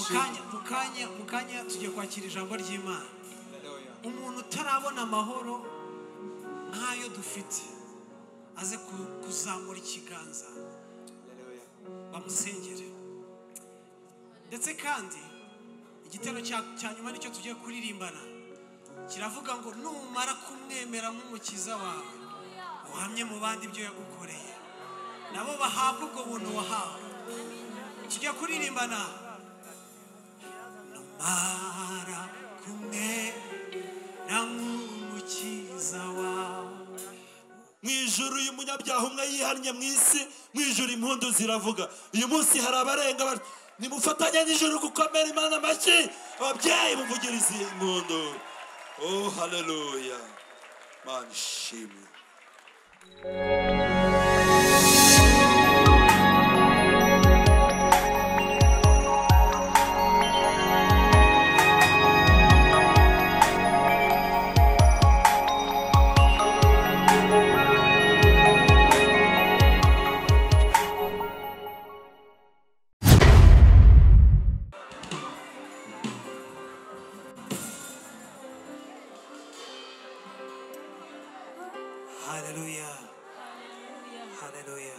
kanya mu kanya mu kanya tugiye kwakira ijambo ry'imana umuntu utarabona amahoro nk'ayo dufite aze ku- kuzamura ikiganza bamusengere ndetse kandi igitero cya- cya nyuma nicyo tugiye kuririmbana kiravuga ngo numara kumwemera nk'umukiza wawe uhamye mu bandi ibyo yagukoreye nabo bahabwa ubwo buntu wahawe tujya kuririmbana numara kumwemera nk'umukiza wawe mu ijuru uyu munyabyaha umwe yihannye mu isi mu ijuru impundu ziravuga uyu munsi hari abarenga bati nimufatanye n'ijuru gukomera imana amashyi ababyeyi muvugirize impundu oh haleluya mana ishimwe Hallelujah. Hallelujah. Haleluya.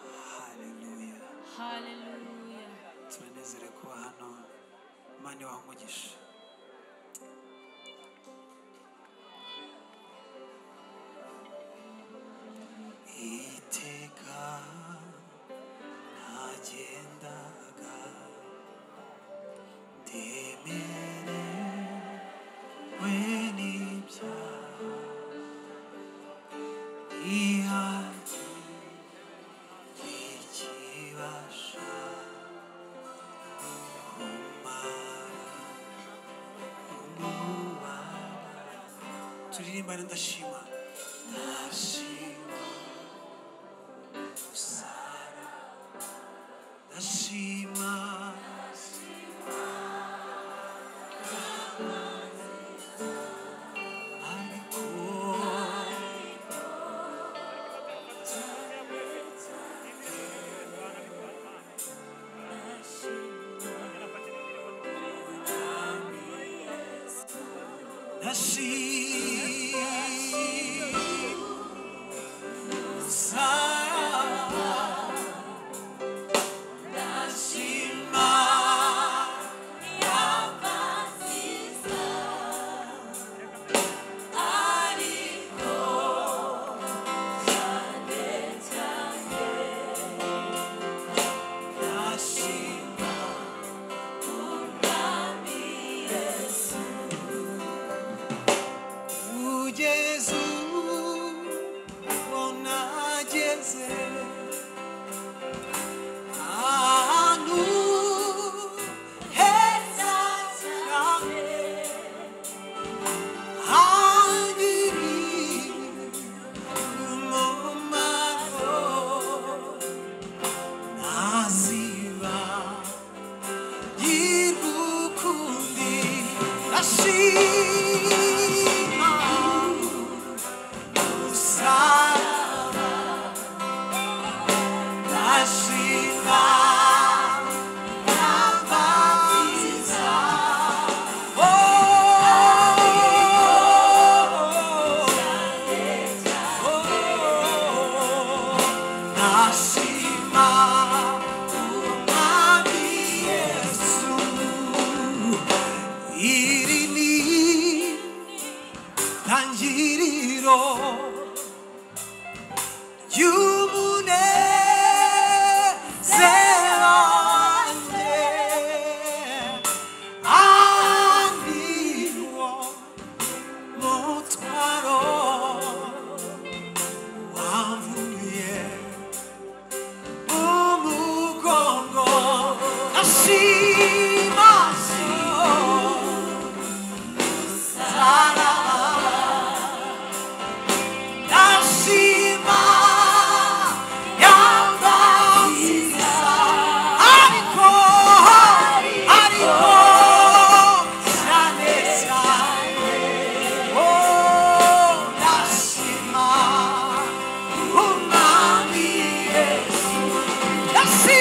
Hallelujah. Haleluya. Tunezerewe kuba hano. Imana ibahe umugisha. Iteka nagendaga ndemerewe n'ibyaha ihari ikibasha kumara umubabaro turirimbane ndashima ndashima usara ndashima ariko Nasci Sara Nasci Maria Francisca Arico Jane Nasci O Jesus, bona Jesus, anu exaltame, agiri umomaro, naziva irukundi ashima usaba ashima yabatiza oh Nashima umwami Yesu iri ni tangiriro ry'umunezero wanjye andi wo mutwaro wavuye umugongo ashimaso sara ashima yambaziza ariko ariko cyane cyane Yes.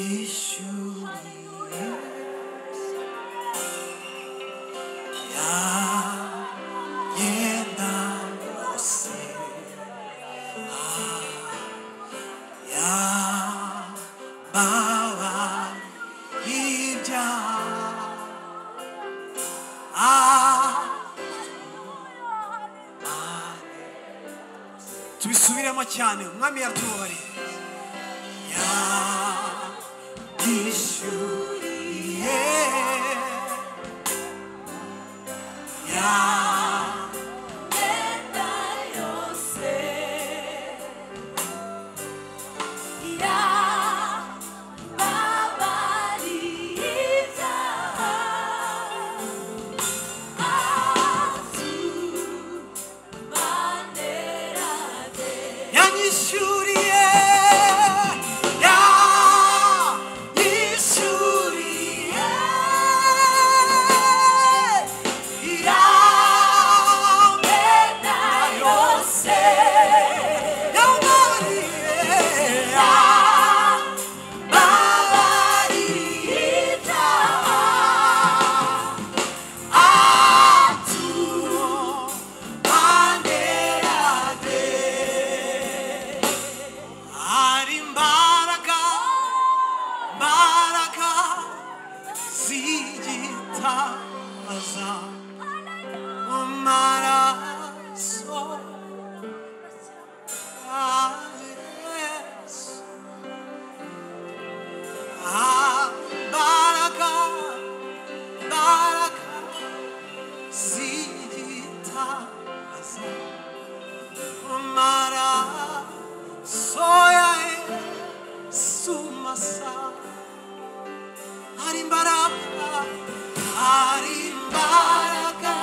ishyuye yagenda hose yababa ibyaha tubisubiremo cyane umwami yatubabariye yishyuye yanyishyuriye yanyishyuriye yamena yose yamariye yababariye ibyaha hari imbaraga imbaraga zigitaza mu maraso ya Yesu. Ah, Imbaraga imbaraga zigitaza mu maraso soya sumasa hari imbaraga hari imbaraga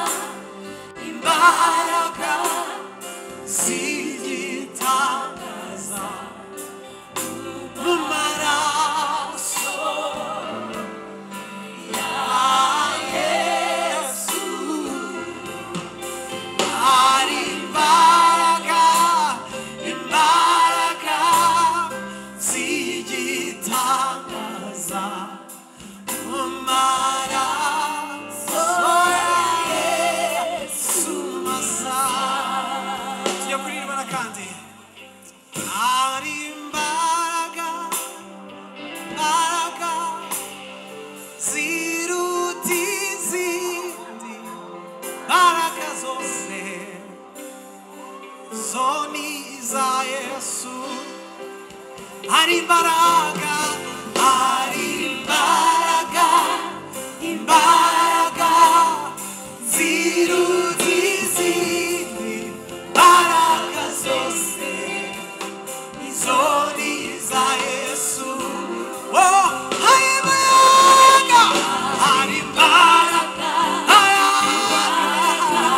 imbaraga zigitaza mu maraso ya yesu hari imbaraga imbaraga z'igitangaza mu maraso ya yesu masa tujya kuririmba n'akandi hari imbaraga imbaraga ziruta izindi imbaraga zose zoni za Yesu hari imbaraga hari imbaraga imbaraga ziruta izindi imbaraga zose izoni za Yesu Oh, hari imbaraga hari imbaraga hari imbaraga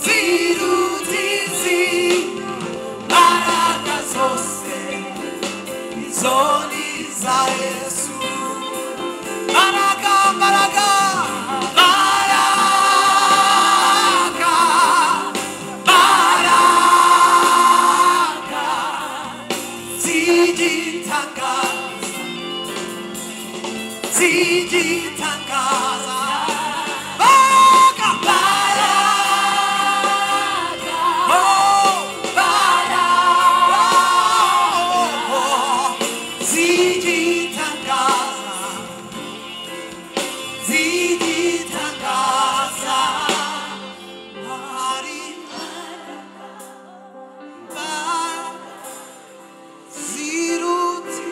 zirutizi mbaraga zose izoni za yesu mbaraga mbaraga mbaraga mbaraga zigitangaza zigitangaza mbaraga mbaraga Oh, mbaraga zigitangaza zigitangaza hari mbaraga ziruti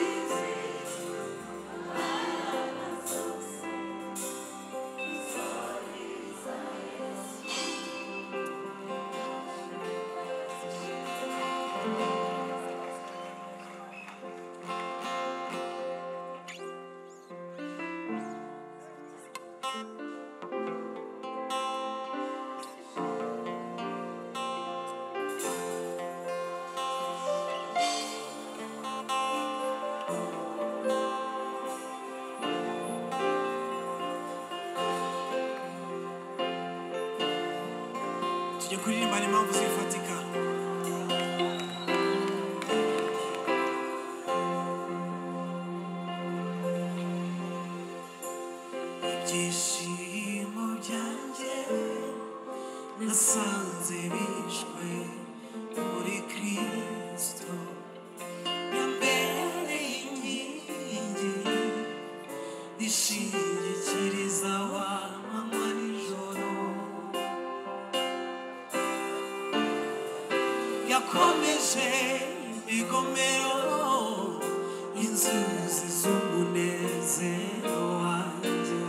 tujya kuririmbana impamvu zifatika ibyishimo byanjye nasanze bishwe muri kirisito imbere y'inkingi ishingikiriza wa manywa nijoro yakomeje imigomero inzuzi z'umunezero wanjye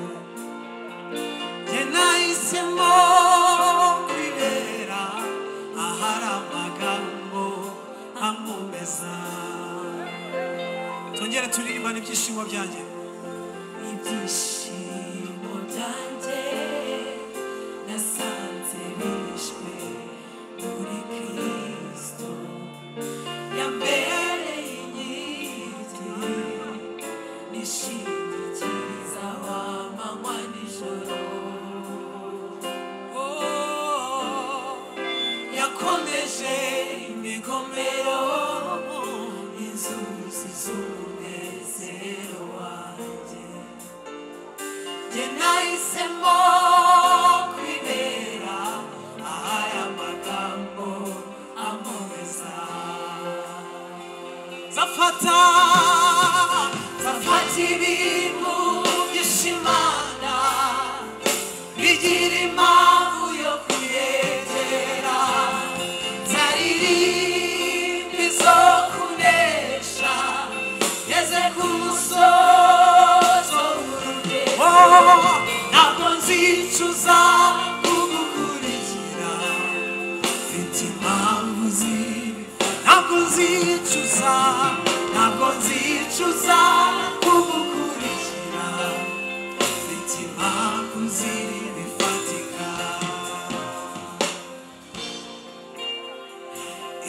njye nahisemo kwibera ahari amagambo ankomeza tongere turirimbane ibyishimo byanjye ibyishimo byanjye nasanze bishwe muri kirisito yambereye inkindi nishingikiriza wa manywa nijoro Oh, yakomeje imigomero inzuzi z'umunezero wanjye Jye nahisemo kwibera ahari amagambo amubeza zafata zafata ibintu by'ishimana bigira impamvu yo kuyegera zaririmbi zo kunesha ngeze ku musozo w'urugendo ntabwo nzicuza kugukurikira mfite impamvu zibi ntabwo nzicuza ntabwo nzicuza kugukurikira mfite impamvu zibi bifatika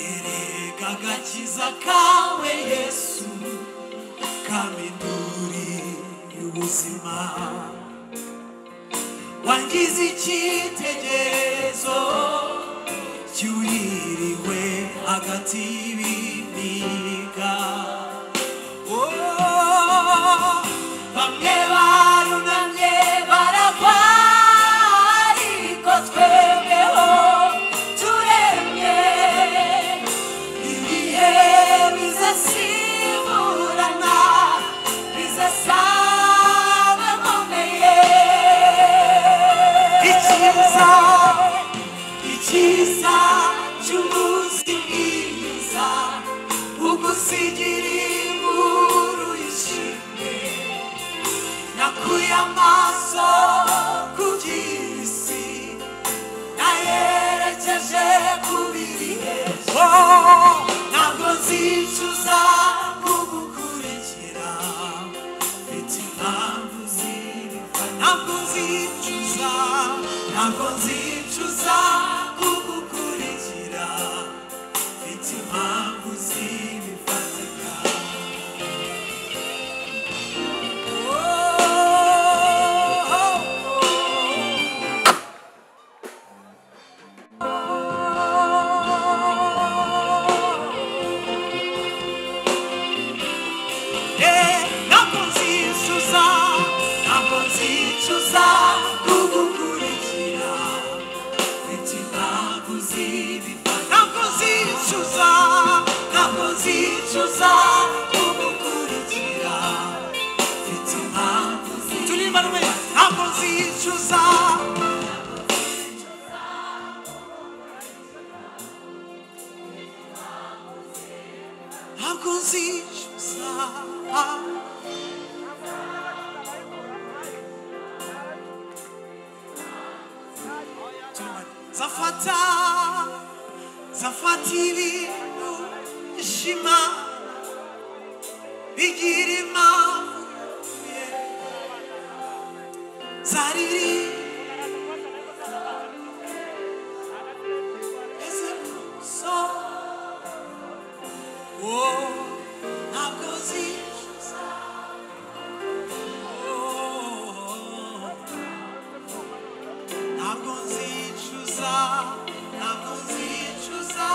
erega agakiza kawe yesu kaminduri y'ubuzima wangize icyitegererezo cyuhiriwe hagati y'ibiniga Oh, bamwe barunamye baragwa ariko twebweho turemye ibihe bizasimburana bizasaga nkomeye icyiza icyiza cy'umunsi bwiza ugusigira inkuru yishimye nakuye amaso ku by'isi nayerekeje ku biri hejuru oh, ntabwo nzicuza kugukurikira mfite impamvu zibiva ntabwo nzicuza ntabwo nzicuza kugukurikira mfite impamvu zibifatika eh, ntabwo nzicuza ntabwo nzicuza kugukurikira mfite impamvu zibifatika ntabwo nzicuza ntabwo nzicuza kugukurikira mfite impamvu zibifatika turirimba rumwe ntabwo nzicuza ntabwo nzicuza Turirimba. zafata zafata ibintu ishima bigira impamvu zariri ese so wo ntabwo zicuza Oh, ntabwo nzicuza ntabwo nzicuza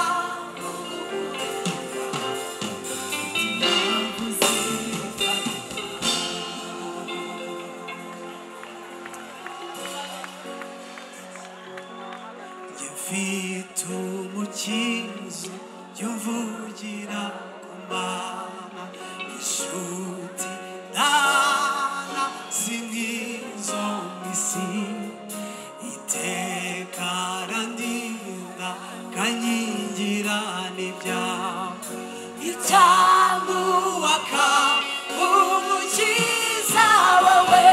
mfite umukizo y'umvugira ku mama inshuti ndana si nk'izo mu isi iteka randinda kankingira n'ibyawe itamuwaka umukiza wawe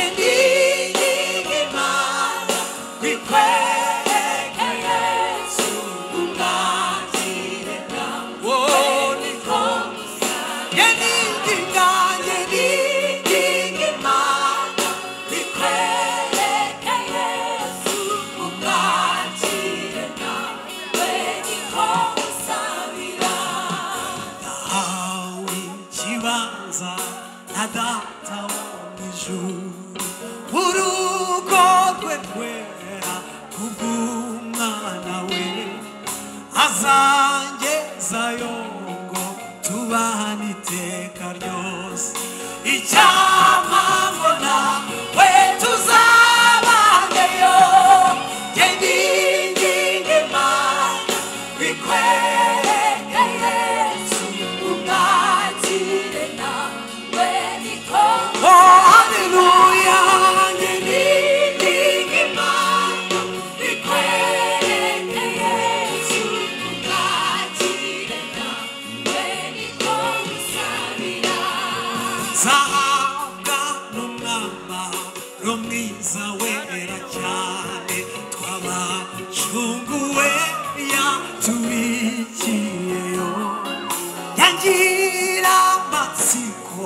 indiyigimana kwikwereka yesu umwakireka woniko yenigiga yenigigimana kwikwereka yesu umwakireka weniko usabira ahawe ikibanza na data wo mu ijuru urugo rwe rwera kubw'umwana we azangezayo ngo tubane iteka ryose icyamamona we tuzabangeyo yendingingema bikwereke yesu umwakire nawe niko oh haleluya yendingingema bikwereke yesu umwakire nawe niko usabira zahabwa n'umwambaro mwiza wera cyane twabacunguwe yatubikiyeyo yagira amatsiko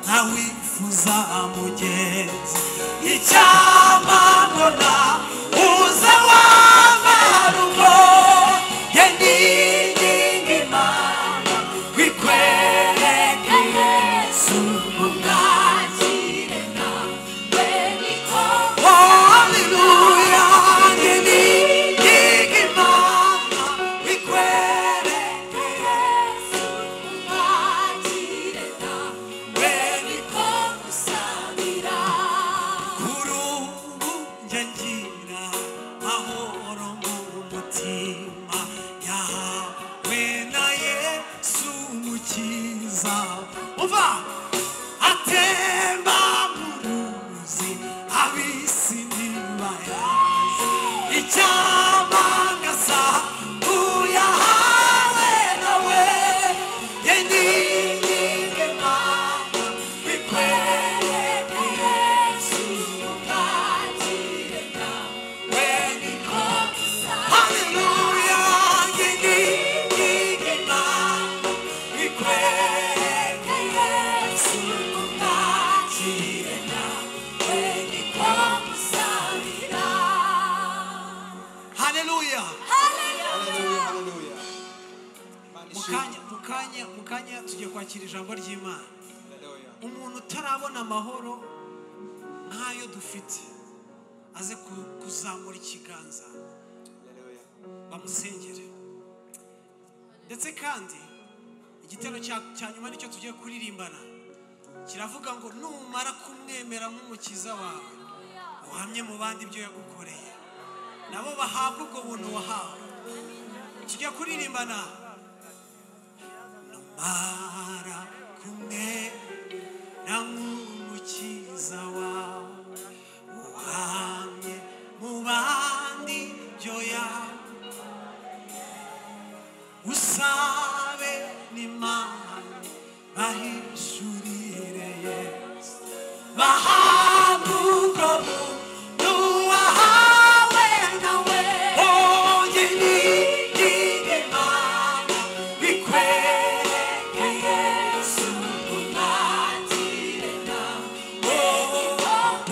ntawifuza mugenzi icyamamona uza wamarugo yendingingima kwikwereka yesu umwakireka weniko haleluya yendingingima kwikwereka yesu umwakireka weniko usabira kuri ubu njya ngira mahoro mu mutima yahawe na yesu umukiza umva atemba mu ruzi ab'isi ntibayazi icyamangasa uyahawe nawe yendingingema Bikwereke Yesu umwakireka weniko haleluya yendingingema bikwereke Yesu umwakireka weniko usabira haleluya Hallelujah, hallelujah. Imana ishimwe. mukanya mukanya mukanya tugiye kwakira ijambo ry'imana Hallelujah. umuntu utarabona amahoro nk'ayo dufite aze ku- kuzamura ikiganza Hallelujah. bamusengere ndetse kandi igitero cya- cya nyuma nicyo tugiye kuririmbana kiravuga ngo numara kumwemera nk'umukiza wawe uhamye mu bandi ibyo yagukoreye nabo bahabwa ubwo buntu wahawe tujya kuririmbana numara kumwemera nk'umukiza wawe uhamye mu bandi ibyo yawe usabe n'imana bahishurire yesu bahabwa ubwo buntu wahawe nawe bonyine Imana bikwereke Yesu umwakire nawe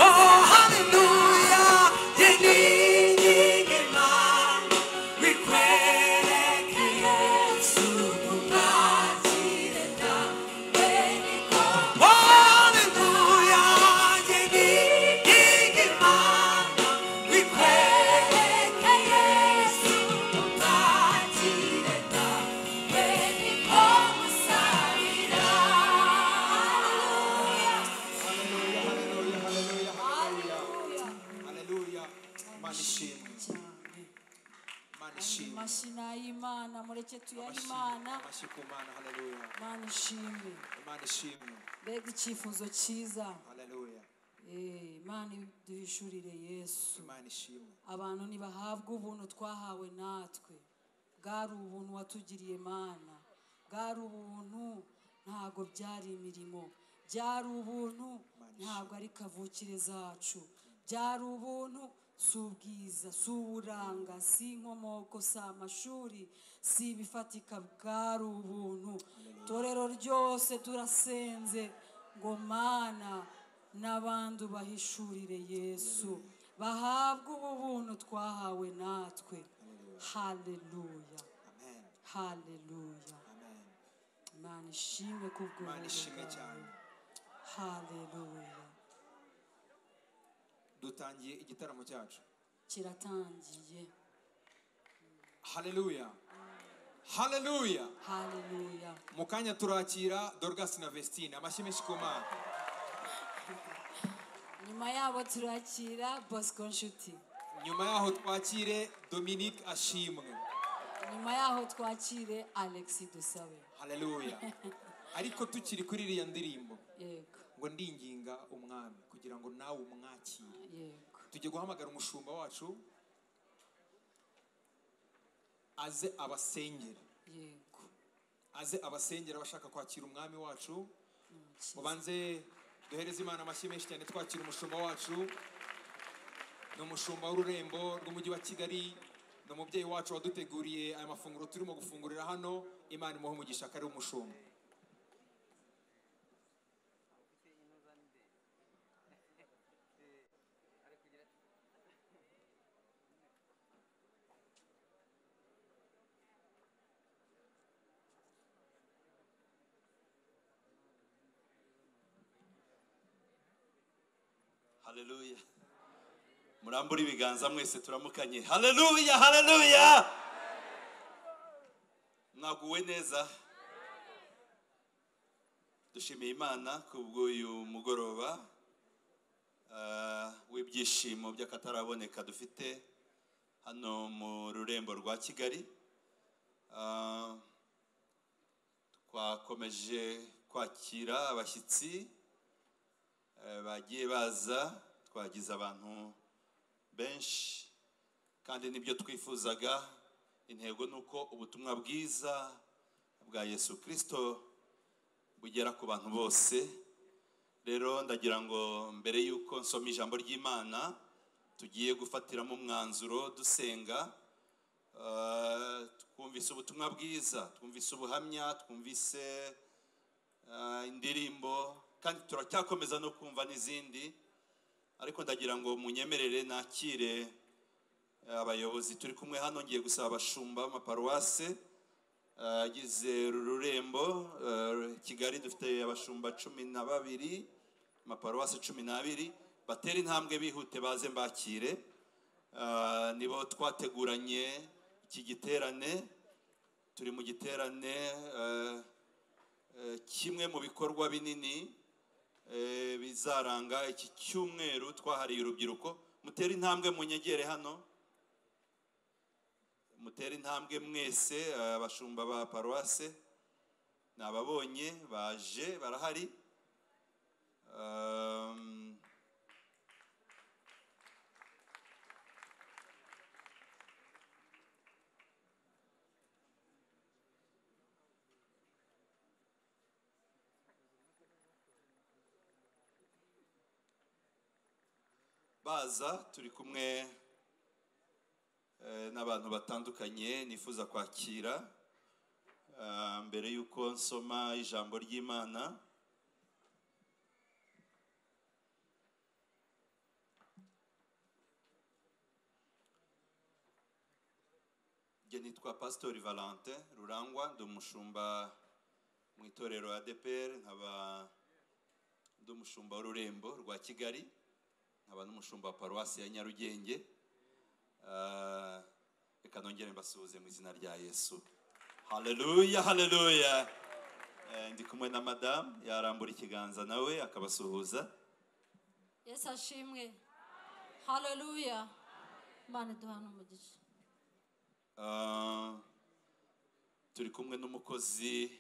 oh haleluya yeninginge mana bikwereke Yesu umwakire nawe niko oh haleluya amashyi ni ay'imana mureke tuyahe amashyi imana amashyi ku mana haleluya imana ishimwe imana ishimwe mbega icyifuzo cyiza haleluya Eh, imana duhishurire yesu imana ishimwe abantu ntibahabwa ubuntu twahawe natwe bwari ubuntu watugiriye mana bwari ubuntu ntabwo byari imirimo byari ubuntu ntabwo ari kavukire zacu byari ubuntu si ubwiza si uburanga si inkomoko si amashuri si ibifatika bwari ubuntu itorero ryose turasenze ngo mana n'abandi ubahishurire yesu bahabwe ubu buntu twahawe natwe haleluya amen haleluya amen imana ishimwe imana ishimwe kubw'ubuntu cyane bwawe haleluya dutangiye igitaramo cyacu kiratangiye haleluya haleluya haleluya mu kanya turakira dorgas na vestine amashyi menshi ku mana nyuma yabo turakira bosco nshuti nyuma yaho twakire dominique ashimwe nyuma yaho twakire alex dusabe haleluya ariko tukiri kuri iriya ndirimbo yego ngo ndinginga umwami kugira ngo nawe umwakire yego tugiye guhamagara umushumba wacu aze abasengere yego aze abasengera abashaka kwakira umwami wacu Umukiza. ubanze duhereze imana amashyi menshi cyane twakira umushumba wacu ni umushumba w'ururembo rw'umujyi wa kigali ni umubyeyi wacu waduteguriye aya mafunguro turimo gufungurira hano imana imuhe umugisha akari umushumba haleluya murambure ibiganza mwese turamukanye haleluya haleluya mwaguwe neza dushimiye imana kubw'uyu mugoroba ah, w'ibyishimo by'akataraboneka dufite hano mu rurembo rwa kigali Ah, twakomeje kwakira abashyitsi Eh, bagiye baza twagize abantu benshi kandi nibyo twifuzaga intego ni uko ubutumwa bwiza bwa yesu kirisito bugera ku bantu bose rero ndagira ngo mbere y'uko nsoma ijambo ry'imana tugiye gufatiramo umwanzuro dusenga eh, twumvise ubutumwa bwiza twumvise ubuhamya twumvise ah, indirimbo kandi turacyakomeza no kumva n'izindi ariko ndagira ngo munyemerere nakire abayobozi turi kumwe hano ngiye gusaba abashumba b'amaparuwase ah, agize uru rurembo ah, kigali dufite abashumba cumi na babiri amaparuwase cumi n'abiri batera intambwe bihute baze mbakire Ah, nibo twateguranye iki giterane turi mu giterane ah, Eh, kimwe mu bikorwa binini eh, bizaranga iki cyumweru twahariye urubyiruko mutere intambwe mu nyegere hano mutere intambwe mwese eh, abashumba ba paruwase ni ababonye baje barahari Um, baza turi kumwe eh, n'abantu batandukanye nifuza kwakira Ah, mbere y'uko nsoma ijambo ry'imana njye nitwa pasitori valante rurangwa ndi umushumba mu itorero adepr nkaba ndi umushumba w'ururembo rwa kigali nkaba n'umushumba wa paruwasi ya nyarugenge Ah, reka nongere mbasuhuze mu izina rya yesu haleluya haleluya Eh, ndi kumwe na madamu yarambura ikiganza nawe akabasuhuza yesu ashimwe haleluya imana duhana umugisha Ah, turi kumwe n'umukozi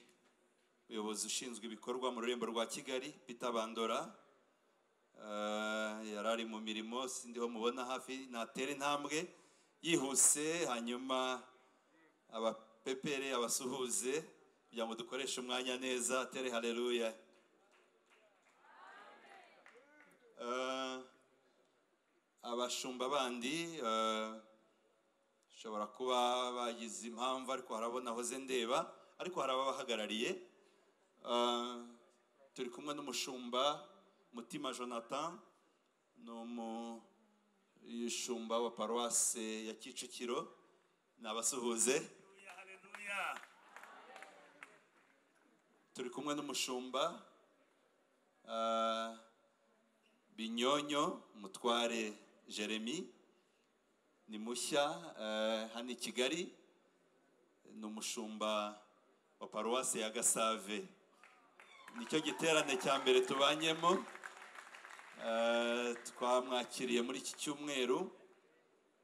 umuyobozi ushinzwe ibikorwa mu rurembo rwa kigali Peter bandora Ah, yari ari mu mirimo sindiho mubona hafi natera intambwe yihuse hanyuma abapepere abasuhuze kugira ngo dukoreshe umwanya neza tere hareruya Ah, abashumba bandi ah, ushobora kuba bagize impamvu ariko harabona hoze ndeba ariko hari ababahagarariye Ah, turi kumwe n'umushumba mutima jonathan ni umushumba wa paruwase ya kicukiro ni abasuhuze turi kumwe n'umushumba ah, binyonyo mutware jeremy ni mushya eh, hano i kigali ni umushumba wa paruwasi ya gasave nicyo giterane cya mbere tubanyemo Eh, twamwakiriye muri iki cyumweru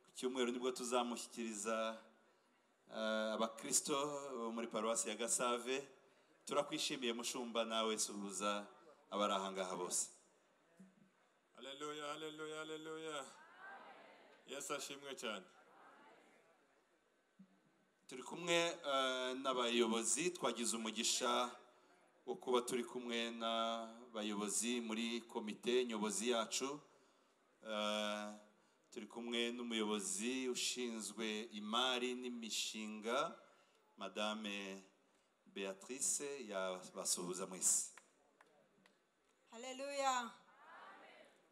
ku cyumweru nibwo tuzamushyikiriza eh, abakristo bo muri paruwasi ya gasave turakwishimiye mushumba nawe suhuza abari aha ngaha bose haleluya haleluya haleluya yesu ashimwe cyane turi kumwe eh, n'abayobozi twagize umugisha wo kuba turi kumwe n'abayobozi muri komite nyobozi yacu Eh, turi kumwe n'umuyobozi ushinzwe imari n'imishinga madame beatrice yabasuhuza mwese Haleluya.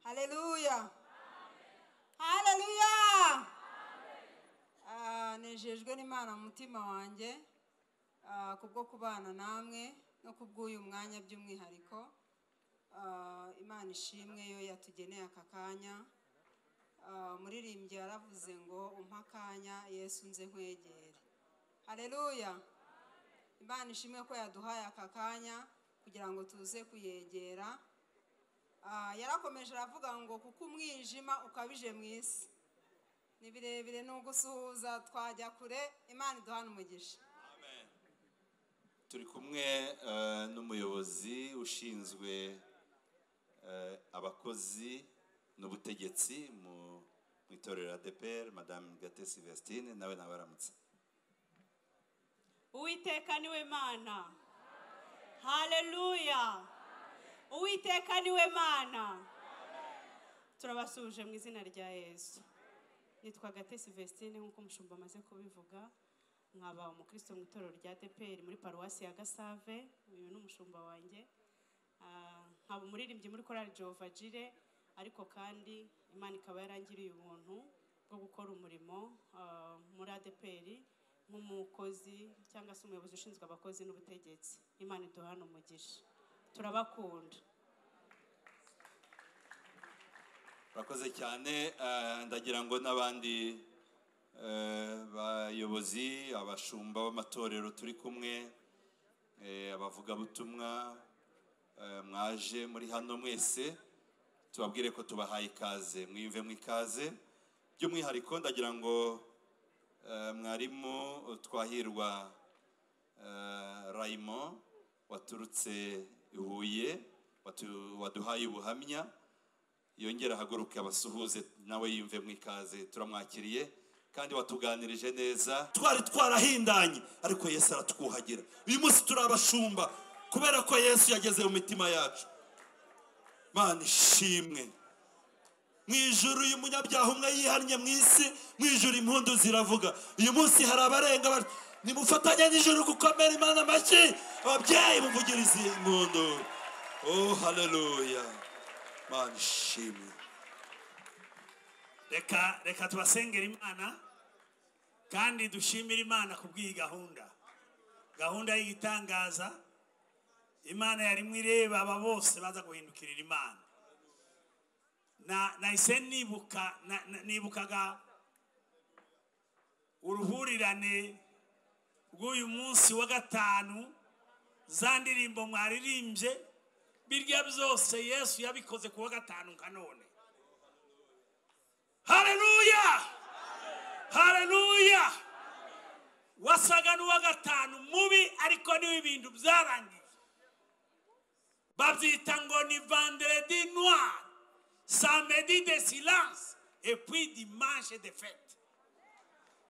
Haleluya. Haleluya. Ah, Nejejwe n'Imana mu mutima wanjye ah, kubwo kubana namwe no kubw'uyu mwanya by'umwihariko Ah, Imana ishimwe yo yatugeneye aka kanya Ah, umuririmbyi yaravuze ngo umpa akanya yesu nze nkwegere Haleluya. Imana ishimwe ko yaduhaye aka kanya kugira ngo tuze kuyegera Ah, yarakomeje aravuga ngo kuko umwijima ukabije mu isi ni birebire ni ugusuhuza twajya kure imana iduhana umugisha turi kumwe eh, n'umuyobozi ushinzwe eh, abakozi n'ubutegetsi mu mu itorero ADPR madame Gate Sylvestine nawe nawe aramutse uwiteka niwe mana haleluya uwiteka niwe mana turabasuhuje mu izina rya yesu nitwa gate sylvestine nk'uko umushumba amaze kubivuga nkaba umukristo mu itorero rya deperi muri paruwasi ya gasave uyu ni umushumba wanjye Ah, nkaba umuririmbyi muri korali jehova jire ariko kandi imana ikaba yarangiriye ubuntu bwo gukora umurimo ah, muri adeperi nk'umukozi cyangwa se umuyobozi ushinzwe abakozi n'ubutegetsi imana iduhana umugisha turabakunda urakoze cyane eh, ndagira ngo n'abandi eh, bayobozi abashumba b'amatorero turi kumwe eh, abavugabutumwa eh, mwaje muri hano mwese tubabwire ko tubahaye ikaze mwiyumve mu ikaze by'umwihariko ndagira ngo eh, mwarimu twahirwa eh, Raymond waturutse i Huye watu- waduhaye ubuhamya yongera ahaguruke abasuhuze nawe yiyumve mu ikaze turamwakiriye kandi watuganirije neza twari twarahindanye ariko yesu aratwuhagira uyu munsi turi abashumba kubera ko yesu yageze mu mitima yacu mana ishimwe mu ijuru uyu munyabyaha umwe yihannye mu isi mu ijuru impundu ziravuga uyu munsi hari abarenga bati nimufatanye n'ijuru gukomera imana amashyi ababyeyi muvugirize impundu oh haleluya mana ishimwe reka reka tubasengera imana kandi dushimire imana ku bw'iyi gahunda gahunda y'igitangaza imana yarimo ireba aba bose baza guhindukirira imana Na- nahise nibuka na- na- nibukaga uruhurirane rw'uyu munsi wa gatanu za ndirimbo mwaririmbye birya byose yesu yabikoze ku wa gatanu nka none haleluya haleluya wa gatanu mubi ariko niwe ibintu byarangiye babyita ngo ni vanderedi noir samedi de silence et puis dimanche de fete